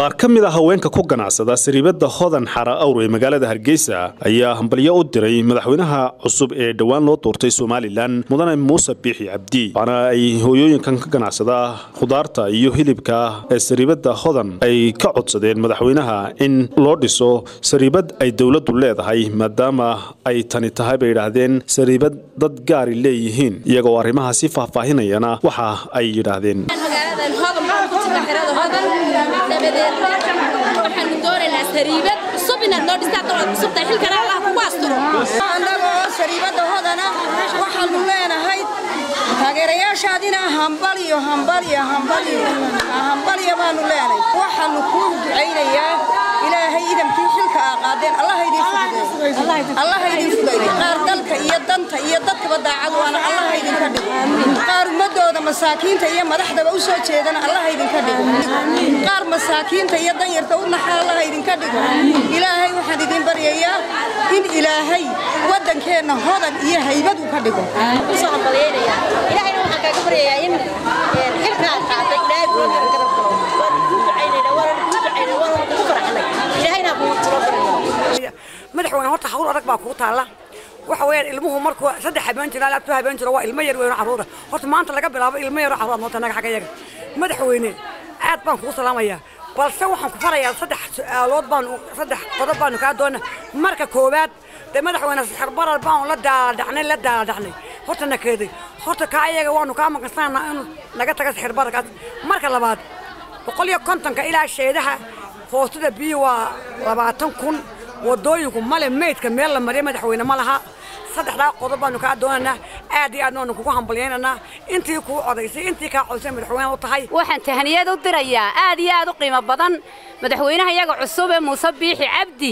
qaar ka mid a haweenka ku ganacsada sariibada hodan xara awr ee magaalada hargeysa ayaa hambalyo u diray madaxweynaha cusub ee dhowaan loo doortay somalilan mudane muuse biixi cabdi waxaana ay hooyooyinkan ka ganacsada khudaarta iyo hilibka ee sariibada hodan ay ka codsadeen madaxweynaha in loo dhiso sariibad ay dowladdu leedahay maadaama ay tani tahay bay yidhaahdeen sariibad dad gaari leeyihiin iyagoo arrimahaasi faahfaahinayana waxa ay yidhaahdeen magaaladan hodan waxaan ku jirnaa xerada hodan dabadeed waxaanu doonaynaa sariibad cusub inaad noo dhistaa dowlad cusub tahay xilkana allah kugu asturo annagoo sariibadda hodana waxaanu leenahay taageerayaashaadina hambaliyo hambaliyo hambaliyo hambaliyo baanu leenahay waxaanu kuu ducaynayaa ilaahay idamkii xilka aa qaadeen allah idin fududeeyo allah idin fududeeyo qaar dalka iyo danta iyo dadkaba daacad waana allah idinka dhigo qaar ummadooda masaakiinta iyo madaxdaba u soo jeedana allah idinka dhigo qaar masaakiinta iyo danyarta u naxa allah idinka dhigo ilaahay waxaan idin baryayaa in ilaahay waddankeenna hodan iyo haybad uu ka dhigo kusoo hambalyeynaya ilaahayna waxaan kaaga baryayaa in xilka aad qaaday ilaahay kula garab garab galo waan kuu ducaynayna waan kuu ducaynayna waan kugu faraxnay ilaahayna kugu tiro baryo madaxweyne horta hawl adag baa kugu taalla waxa weeyaan ilmuhu markuu saddex habeen jira ilaa afar habeen jira waa ilmo yar weyn oo carruura horta maanta laga bilaabo ilmo yar oo carruur moota naga xagga yaga madaxweyne aad baan kugu salaamayaa balse waxaan ku farayaa saddex su'aalood baan saddex qodob baanu kaa doona marka koowaad dee madaxweyne sixirbarar baan la daaladhacnay la daaladhacnay horta nakeeday horta kaa iyaga waanu kaa maqansanaa inuu naga taga sixirbararkaas marka labaad boqol iyo kontonka ilaa sheedaha hoostada biyo waa labaatan kun wadooyinku male meydka meel la mariya madaxweyne ma laha saddexdaa qodob baanu kaa doonaynaa aad iyo aadna waanu kugu hambalyaynaynaa intii kuu codaysay intii kaa codaysay madaxweyne u tahay waxaan tahaniyad u dirayaa aad iyo aad u qiimo badan madaxweynaha iyaga cusub ee muuse biixi cabdi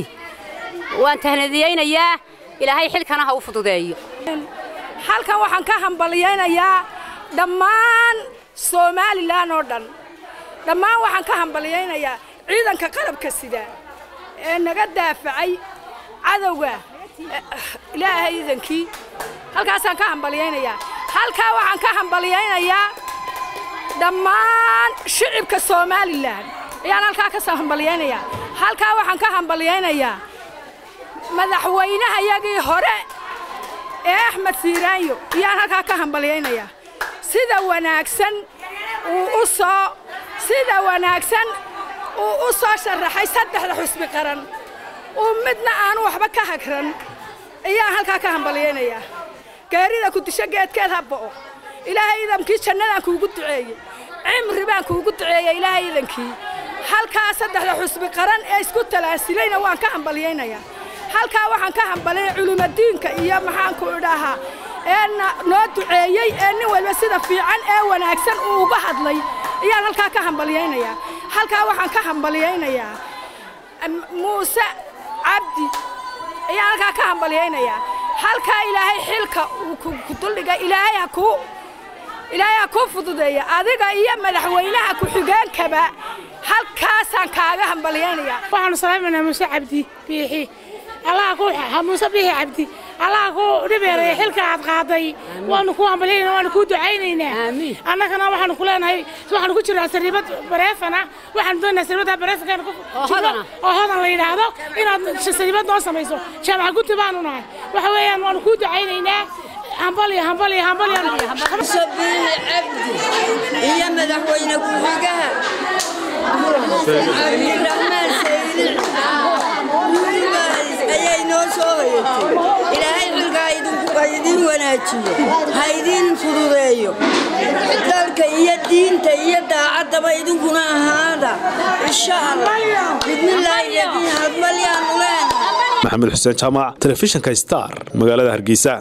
waan tahnadiyeynayaa ilaahay xilkana ha u fududeeyo halkan waxaan ka hambalyaynayaa dhammaan somalilan oo dhan dhammaan waxaan ka hambalyaynayaa ciidanka qalabka sida ee naga daafacay cadowga ilaahay iidankii halkaasaan ka hambalyaynayaa halkaa waxaan ka hambalyaynayaa dhammaan shicibka somalilan ayaan halkaa ka hambalyaynayaa halkaa waxaan ka hambalyaynayaa madaxweynahayagii hore ee axmed siiraanyo ayaan halkaa ka hambalyaynayaa sida wanaagsan uu u soo sida wanaagsan uu u soo sharaxay saddexda xusbi qaran uu midna aanu waxba ka hagran ayaan halkaa ka hambalyaynayaa gaarida ku disho geedkeed ha bo'o ilaahay iidankii jannadaan kuugu duceeyey cimri baan kuugu duceeyey ilaahay iidankii halkaa saddexda xusbi qaran ee isku talaasilayna waan ka hambalyaynayaa halkaa waxaan ka hambalyay culimadiinka iyo maxaanku idhaahaa ee noo duceeyey ee nin walba sida fiican ee wanaagsan uu uga hadlay ayaan halkaa ka hambalyaynayaa halkaa waxaan ka hambalyaynayaa muuse cabdi ayaan halkaa ka hambalyaynayaa halkaa ilaahay xilka uu ku duldhigay ilaahay ha kuu ilaahay ha kuu fududeeya adiga iyo madaxweynaha ku-xigeenkaba halkaasaan kaaga hambalyaynayaa waxaanu salaamaynaa muuse cabdi biixi allaha ku muuse biixi cabdi allaha ku dhibeeraya xilka aad qaaday waanu ku hambalyaynaa waanu kuu ducaynaynaa annagana waxaanu ku leenahay waxaanu ku jirnaa sariibad bareefana waxaanu doonaynaa sariibadda bareefanka oo hodan la yidhaahdo inaad sariibad noo samayso jaamaca guti baanu nahay waxa weeyaan waanu kuu ducaynaynaa hambalyo hambalyo hambalyo muuse biixi cabdi iyo madaxweyne ku-xigaha cabdiraxmaan saylic ayay noo soo hoyatay ilaahay xilkaa ha idiin wanaajiyo ha idiin fududeeyo dalka iyo diinta iyo daacaddaba idinkuna ahaada insha allah bidmillaahi yadiin hadbalyaanu leenahay maxamed xuseen jaamac telefishinka star magaalada hargeysa